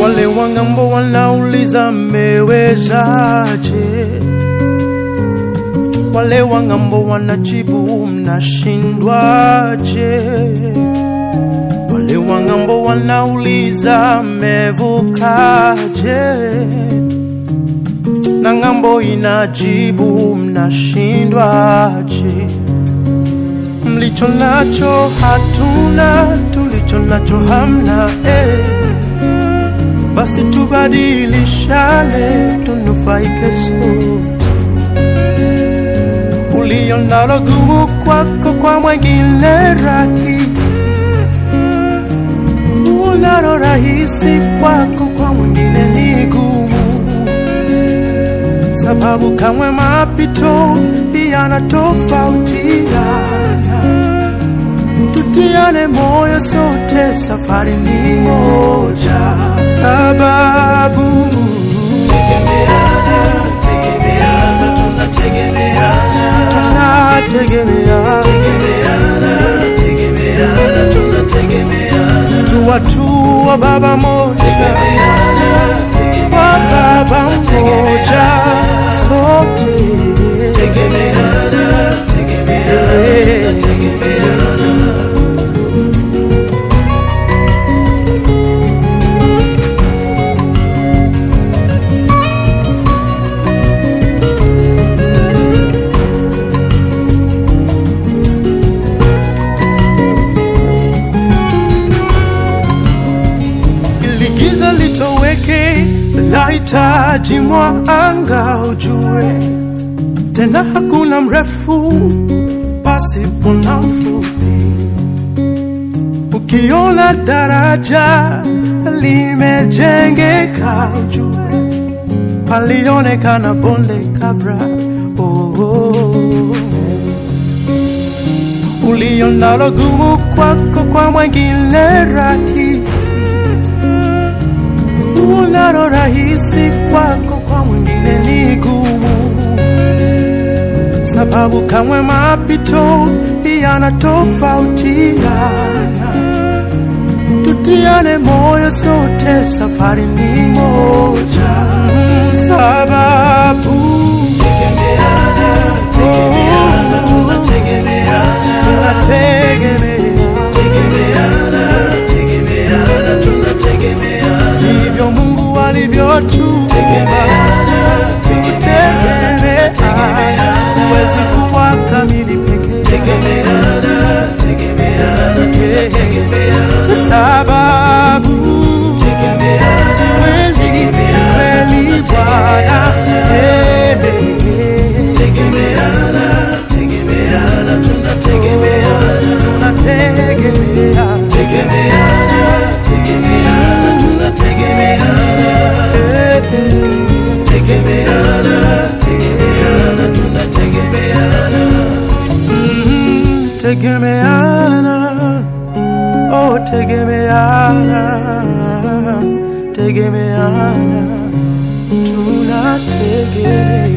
Wale wangambo wanauliza mmewezaje? Wale wangambo wanajibu mnashindwaje? Wale wangambo wanauliza mmevukaje? Na ngambo inajibu mnashindwaje? Mlicho nacho hatuna, tulicho nacho hamna eh. Basi tubadilishane, tunufaike sote. Ulio nalo gumu kwako, kwa mwengine rahisi. Unalo rahisi kwako, kwa mwingine ni gumu, sababu kamwe mapito yanatofautiana. Tutiane moyo sote, safari ni moja, sababu tunategemeana, tuwatua baba moja, wa baba mmoja, sote ili giza litoweke, lahitaji mwanga ujue, tena hakuna mrefu pasipo na mfupi. Ukiona daraja limejengeka, ujue palionekana bonde kabla. Oh, oh, oh. Ulio nalo gumu kwako, kwa mwengine rahisi unalo rahisi kwako, kwa mwingine ni gumu, sababu kamwe mapito yanatofautiana. Tutiane moyo sote, safari ni moja, sababu tunategemeana ndivyo Mungu alivyotuumba, tutegemeana, huwezi kuwa kamili peke sababu kweli kweli Bwana eh, tunategemeana Mm, tegemeana oh tegemeana tegemeana tunategemeana